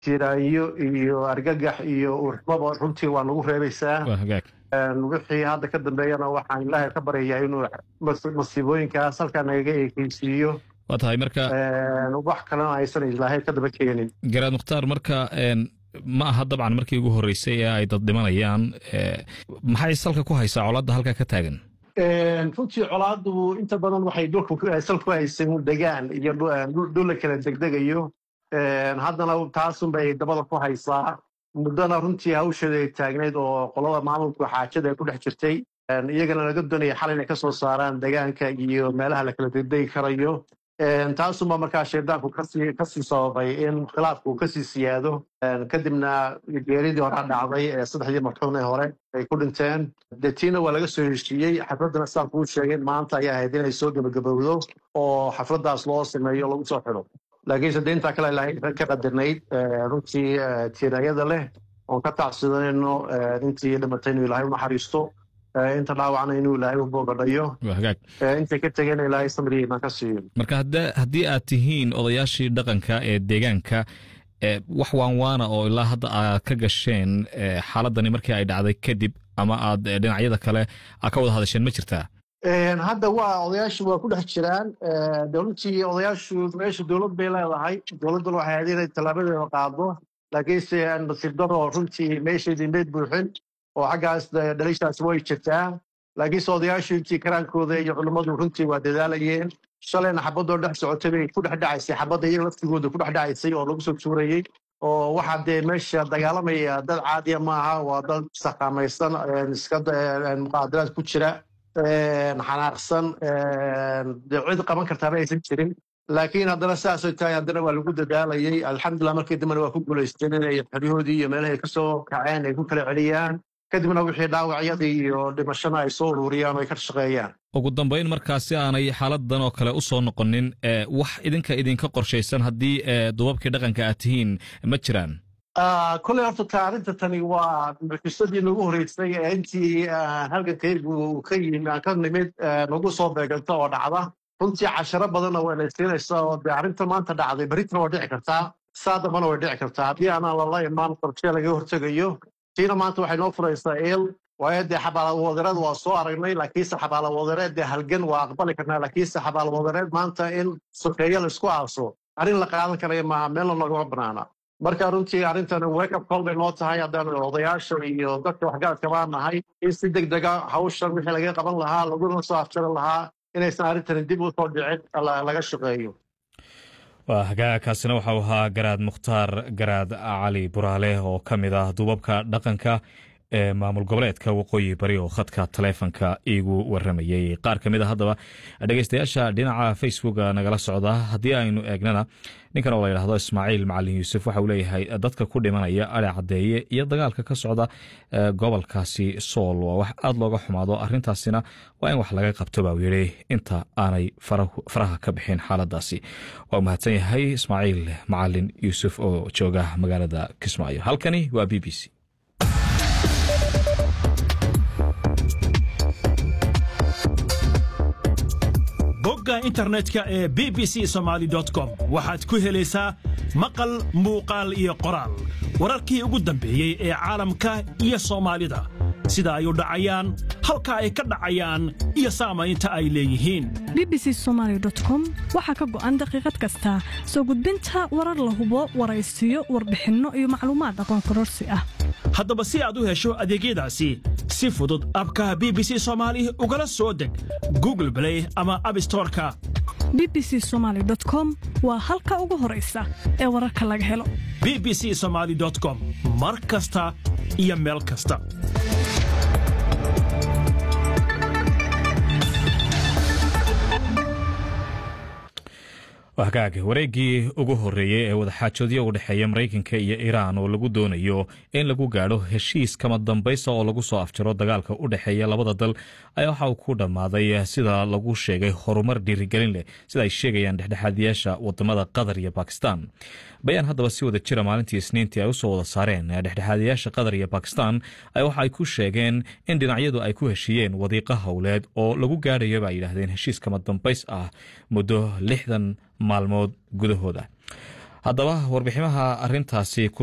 jiraayo iyo argagax iyo urxmaba runtii waa nagu reebaysaa waa hagaag wixii hadda ka dambeeyana waxaan ilaahay ka baryayaa inuu masiibooyinkaas halkaa nagaga ekeysiiyo waa tahay marka wax kalena aysan ilaahay ka daba keenin garaad mukhtaar marka ma aha dabcan markii ugu horreysay ee ay dad dhimanayaan maxay salka ku haysaa colaadda halkaa ka taagan runtii colaaddu inta badan waxay dhulka sal ku haysan degaan iyo dhulla kala degdegayo haddana taasunbay dabada ku haysaa muddana runtii hawsheeda ay taagnayd oo qolada maamulku xaajada ay ku dhex jirtay iyagana laga doonaya xal inay ka soo saaraan degaanka iyo meelaha la kala degdegi karayo taasunba markaa shaydaanku kasii sababay in khilaafku kasii siyaado kadibna geeridii hore dhacday ee saddexdii marxuun ee hore ay ku dhinteen dee tiina waa laga soo heshiiyey xafladdana sidaan kuu sheegay maanta ayaa ahayd inay soo gebagabowdo oo xafladdaas loo sameeyo lagu soo xidho laakiinse de intaa kale ilaahay ka qadirnayd runtii tiirayada leh oon ka tacsidanayno intii dhimatay inuu ilaahay u naxariisto inta dhaawacna inuu ilaahay u boogadhayo intay ka tegeen ilaahay samriya imaan ka siiyo marka haddii aad tihiin odayaashii dhaqanka ee deegaanka wax waanwaana oo ilaa hadda aad ka gasheen xaaladani markii ay dhacday kadib ama aad dhinacyada kale aad ka wada hadasheen ma jirtaa hadda waa odayaashu waa ku dhex jiraan de runtii odayaashu meesha dowlad bay leedahay dowladduna waxay ahayd inay tallaabadeeda qaado laakiinse nasiib daro runtii meeshaydii meyd buuxin oo xaggaas dhalishaas way jirtaa laakiinse odayaashu intii karaankooda iyo culimmadu runtii waa dadaalayeen shalayna xabadoo dhex socotay bay ku dhex dhacaysay xabadda iyaga laftigooda ku dhex dhacaysay oo lagu soo tuurayey oo waxaa dee meesha dagaalamaya dad caadiya maaha waa dad saqaamaysan iska muqaadaraad ku jira xanaaqsan dee cid qaban kartaaba aysan jirin laakiin haddana sidaasay tahay haddana waa lagu dadaalayey alxamdulilah markii dambena waa ku guulaysteen inay xeryahoodii iyo meelahay ka soo kaceen ay ku kala celiyaan kadibna wixii dhaawacyadii iyo dhimashana ay soo ururiyaan oo ay ka shaqeeyaan ugu dambayn markaasi aanay xaaladan oo kale u soo noqonin wax idinka idinka qorshaysan haddii dubabkii dhaqanka aad tihiin ma jiraan koley horta ta arrinta tani waa mucjisadii nagu horreysay ee intii halgankaygu ka yimi aan ka nimid nagu soo beeganta oo dhacda runtii casharo badanna waa laysiinaysaa oo dee arrinta maanta dhacday berritana waa dhici kartaa saa dambana way dhici kartaa haddii aanaan lala imaan qorshe laga hortegayo tiina maanta waxay noo furaysaa eel waayo dee xabaalawadereed waa soo aragnay laakiinse xabaalawadereed dee halgan waa aqbali karnaa laakiinse xabaalawadereed maanta in sokeeyo laisku aaso arrin la qaadan karaya maaha meelna nogama banaana marka runtii arrintan wake up call bay noo tahay haddaan odayaasha iyo dadka waxgaradka baan nahay in si deg dega hawshan wixii laga qaban lahaa laguna soo afjari lahaa inaysan arrintani dib u soo dhicin laga shaqeeyo waa hagaagkaasina waxau ahaa garaad mukhtaar garaad cali buraale oo ka mid ah duubabka dhaqanka ee maamul goboleedka waqooyi bari oo khadka taleefonka iigu waramayey qaar ka mid a haddaba dhegeystayaasha dhinaca facebook nagala socda haddii aynu eegnana ninkan oo la yidhahdo ismaaciil macalin yuusuf waxa uu leeyahay dadka ku dhimanaya ari caddeeye iyo dagaalka ka socda gobolkaasi sool waa wax aada looga xumaado arrintaasina waa in wax laga qabto baa uu yidhi inta aanay faraha ka bixin xaaladaasi waa u mahadsan yahay ismaaciil macalin yuusuf oo jooga magaalada kismaayo halkani waa b b c bogga internetka ee b b c somaali com waxaad ku helaysaa maqal muuqaal iyo qoraal wararkii ugu dambeeyey ee caalamka iyo soomaalida sida ay u dhacayaan halka ay ka dhacayaan iyo saamaynta ay leeyihiin b b c somaali com waxaa ka go'an daqiiqad kasta soo gudbinta warar la hubo waraysiyo warbixinno iyo macluumaad aqoon kororsi ah haddaba si aad u hesho adeegyadaasi si fudud abka b b c soomaali ugala soo deg google blay ama abstoreka b b c somaali com waa halka ugu horaysa ee wararka laga helo b b c somaali com mar kasta iyo meel kasta hagaag wareeggii ugu horreeyey ee wadaxaajoodyo u dhexeeya maraykanka iyo iiraan oo lagu doonayo in lagu gaadho heshiis kama dambaysa oo lagu soo afjaro dagaalka u dhexeeya labada dal ayaa waxa uu ku dhammaaday sida lagu sheegay horumar dhiirigelin leh sida ay sheegayaan dhexdhexaadiyaasha wadamada qatar iyo bakistan bayaan haddaba si wada jira maalintii isniintii ay u soo wada saareen dhexdhexaadiyaasha qatar iyo bakistan waxa ay ku sheegeen in dhinacyadu ay ku heshiiyeen wadiiqo howleed oo lagu gaadhayo ba ay yidhaahdeen heshiis kama dambays ah muddo lixdan maalmood gudahooda haddaba warbiximaha arintaasi